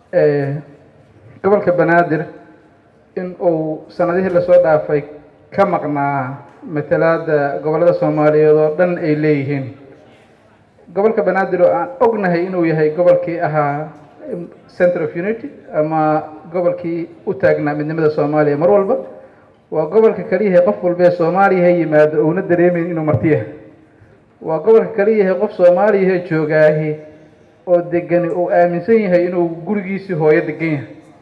gobolka banaadir in uu sanadihii lasoo dhaafay ka maqnaa matalaada gobollada soomaaliyeed oo dhan ay leeyihiin gobolka banaadir oo aan ognahay inuu yahay gobolkii ahaa center of unity ama gobolkii u taagnaa midnimada soomaaliya mar walba waa gobolka kaliyahay qof walbee soomaaliya ha yimaado uuna dareemeyn inuu martiyahay waa gobolka kaliyahay qof soomaaliya ha joogaahi oo degani uu aaminsan yahay inuu gurigiisii hooyo degan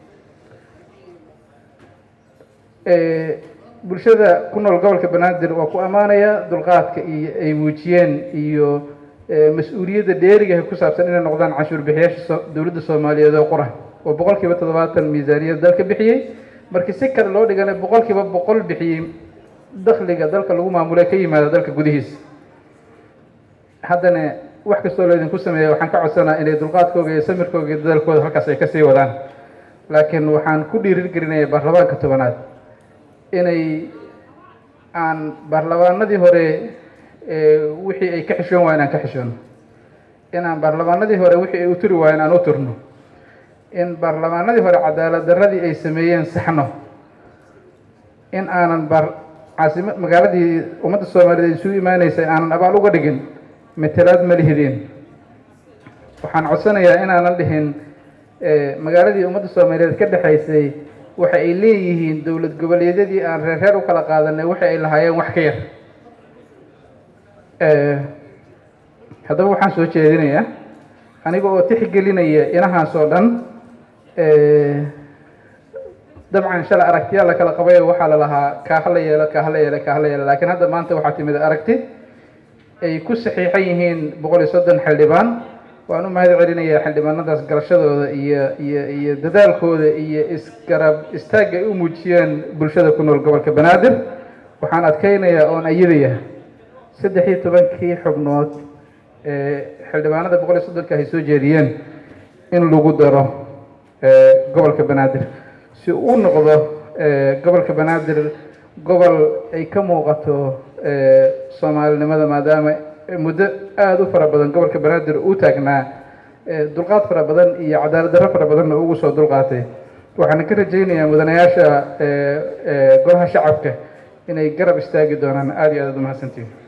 yahay bulshada ku nool gobolka banaadir waa ku ammaanaya dulqaadka iyo ay muujiyeen iyo mas-uuliyadda dheerigaha ku saabsan inay noqdaan canshuur bixiyaasha dowladda soomaaliyeed oo qura oo boqol kiiba toddobaatan miisaaniyad dalka bixiyey markii si kale loo dhigana boqol kiiba boqol bixiyey dakhliga dalka lagu maamulay ka yimaada dalka gudihiisa haddana wax kastoo laydinku sameeya waxaan ka codsanaa inay dulqaadkooga iyo samirkooga iyo dadaalkooda halkaas ay kasii wadaan laakiin waxaan ku dhiirin gelinaya baarlamaanka tobanaad inay aan baarlamaanadii hore wixii ay ka xishoon waayeen aan ka xishoono in aan baarlamaanadii hore wixii ay u turi waayeen aan u turno in baarlamaanadii hore cadaalad darradii ay sameeyeen saxno in aanan bar caasima magaaladii ummadda soomaaliyeed isugu imaaneysay aanan abaal uga dhigin matalaad ma lihideen waxaan codsanayaa inaanan dhihin magaaladii ummadda soomaaliyeed ka dhexaysay waxa ay leeyihiin dowlad goboleedyadii aan reer reer u kala qaadanay waxa ay lahaayeen wax ka yar haddaba waxaan soo jeedinayaa aniga oo tixgelinaya inahaas oo dhan dabcan shala aragtiyaa la kala qabayo waxaa la lahaa kaaha la yeelo kaaha la yeelo kaaha la yeelo laakiin hadda maanta waxaa timid aragti ay ku saxiixan yihiin boqol iyo soddon xildhibaan waan u mahad celinayaa xildhibaanadaas garashadooda iyo iyo iyo dadaalkooda iyo isgarab istaagga ay u muujiyeen bulshada ku nool gobolka banaadir waxaan adkeynayaa oon ayidaya saddex iyo tobankii xubnood ee xildhibaanada boqol iyo soddonka ay soo jeediyeen in lagu daro gobolka banaadir si uu noqdo gobolka banaadir gobol ay ka muuqato soomaalinimada maadaama muddo aada u fara badan gobolka banaadir uu taagnaa dulqaad fara badan iyo cadaalad darro fara badanna ugu soo dulqaatay waxaana ka rajaynayaa mudanayaasha golaha shacabka inay garab istaagi doonaan aada iyo aad ad umahadsantihin